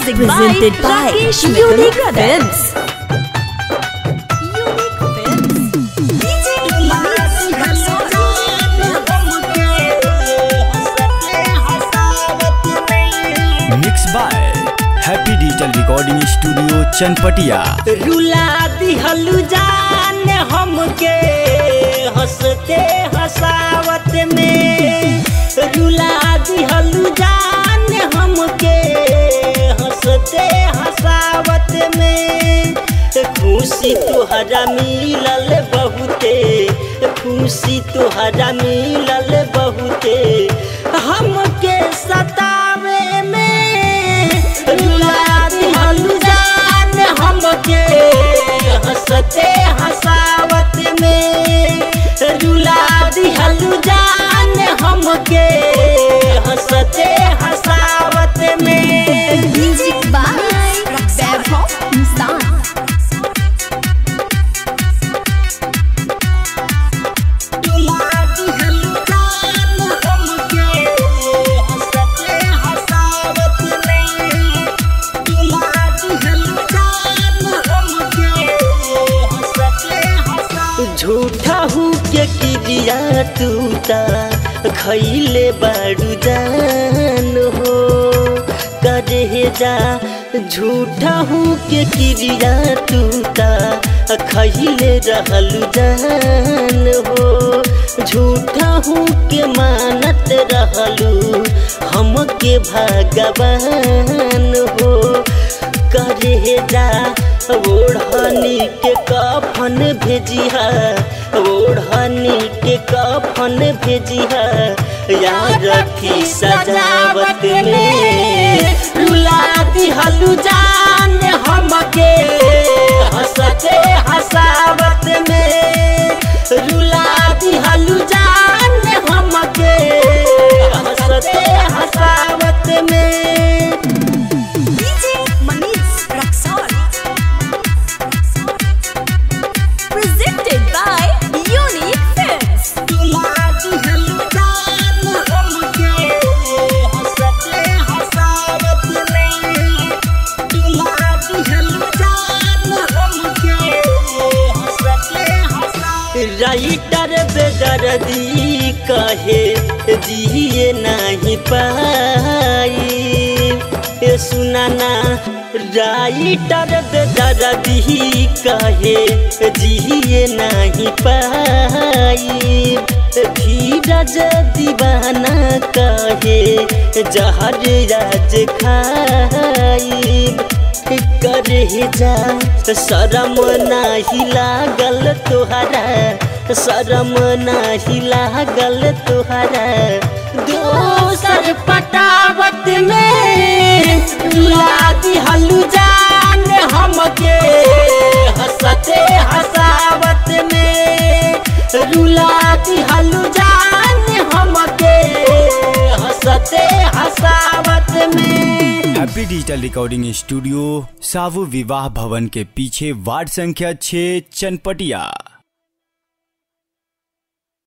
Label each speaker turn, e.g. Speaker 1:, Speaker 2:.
Speaker 1: Music
Speaker 2: presented
Speaker 1: by
Speaker 2: by
Speaker 1: Rakesh
Speaker 2: Unique
Speaker 1: Mithun
Speaker 2: Films.
Speaker 3: Mix by happy digital recording studio Chanpatia
Speaker 4: रुला दिहलु जान हमके हंसते हंसावत में रुला दिहलु जान हमके हंसते हंसावत में खुशी तुहरा मिलल बहुते खुशी तुहरा मिलल बहुते हमके सतावे में रुला दिहलु जान हमके हंसते हंसावत में रुला दिहलु जान हमके हंसते हंसावत में
Speaker 2: Music by Vaibhav Hindustan.
Speaker 4: रुला दिहलु जान हमके हंसते हंसावत में रुला दिहलु जान हमके हंसते हंसावत झूठा हूँ के किरिया तूता खैले बाड़ू जान हो करे जा झूठा हूँ के किरिया तूता खैले रहलू जान हो झूठा हूँ के मानत रहलू हमके भगवान हो करे जा ओढ़नी के कफन भेजिहा ओढ़नी के कफन भेजिहा यार रखी सजावत में रुला दिहलु जान हमके हंसते हंसावत में रुला दिहलु जान हमके हंसते हंसावत में
Speaker 1: Presented by Unique Films.
Speaker 4: Writer बेदर्दी कहे जिए नहीं पाई ए सुनाना राइटर बेदर्दी कहे जिए नहीं पाई धीरज दीवाना कहे जहर राज खाई करे जा शरम नाही लागल तोहरा शरम नाही लागल तोहरा दोसर पटावत में ला दिहलु जान हमके हंसते हंसावत में रुला दिहलु जान हमके हंसते हंसावत में
Speaker 3: हैप्पी डिजिटल रिकॉर्डिंग स्टूडियो सावु विवाह भवन के पीछे वार्ड संख्या 6 चनपटिया